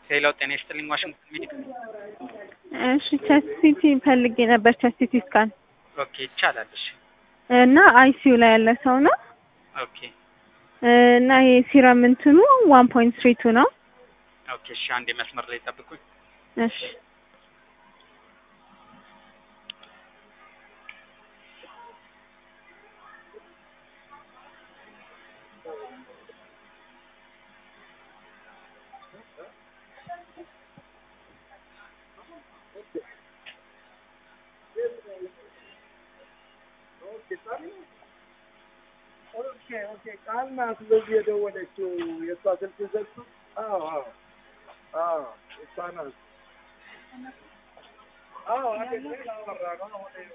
ሄሎ ጤና ይስጥልኝ ዋሽንግተን ሜዲካል እሺ ቸስት ሲቲ ፈልጌ ነበር ቸስት ሲቲ ስካን ኦኬ ይቻላል እሺ እና አይሲዩ ላይ ያለ ሰው ነው ኦኬ እና ይሄ ሲረም እንትኑ ዋን ፖይንት ትሪ ቱ ነው ኦኬ እሺ አንዴ መስመር ላይ ጠብቁኝ እሺ ኦኬ ኦኬ ቃል ናት ለዚህ የደወለችው የእሷ ስልክ ዘግቶ አዎ አዎ አዎ እሷ ናት አዎ አይደል ላወራ ነው አሁን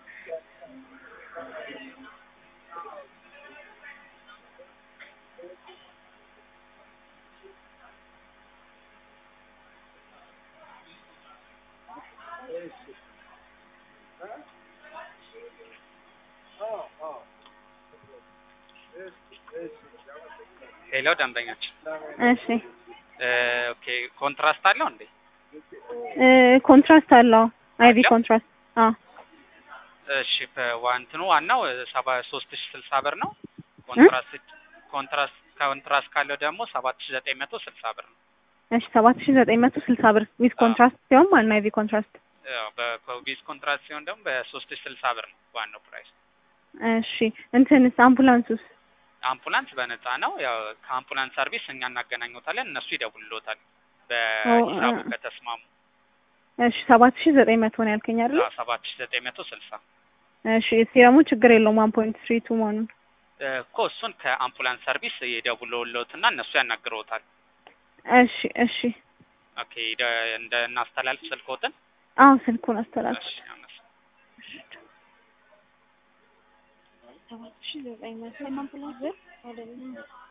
ሄሎ ደንበኛችን እሺ እ ኦኬ ኮንትራስት አለው እንዴ እ ኮንትራስት አለው አይቪ አለው? ኮንትራስት አዎ እሺ በዋንትኑ ዋናው ሰባ ሶስት ሺ ስልሳ ብር ነው ኮንትራስት ኮንትራስት ኮንትራስት ካለው ደግሞ ሰባት ሺ ዘጠኝ መቶ ስልሳ ብር ነው እሺ ሰባት ሺ ዘጠኝ መቶ ስልሳ ብር ዊዝ ኮንትራስት ሲሆን ማለት ነው አይቪ ኮንትራስት ያው በኮቪድ ኮንትራስት ሲሆን ደግሞ በሶስት ሺ ስልሳ ብር ነው ዋናው ፕራይስ እሺ እንትንስ አምቡላንሱስ አምቡላንስ በነፃ ነው ያው ከአምቡላንስ ሰርቪስ እኛ እናገናኘታለን እነሱ ይደውልሎታል ኦ፣ በሂሳቡ አ- ከተስማሙ እሺ ሰባት ሺ ዘጠኝ መቶ ነው ያልከኝ አይደል ሰባት ሺ ዘጠኝ መቶ ስልሳ እሺ ሲረሙ ችግር የለውም ዋን ፖይንት ትሪ ቱ መሆኑን እኮ እሱን ከአምቡላንስ ሰርቪስ ይደውልሎትና እነሱ ያናግረውታል እሺ እሺ ኦኬ ደ- እንደ እናስተላልፍ ስልክዎትን አዎ ስልኩን አስተላልፍ እሺ አመስ ሰባት ሺ ዘጠኝ መቶ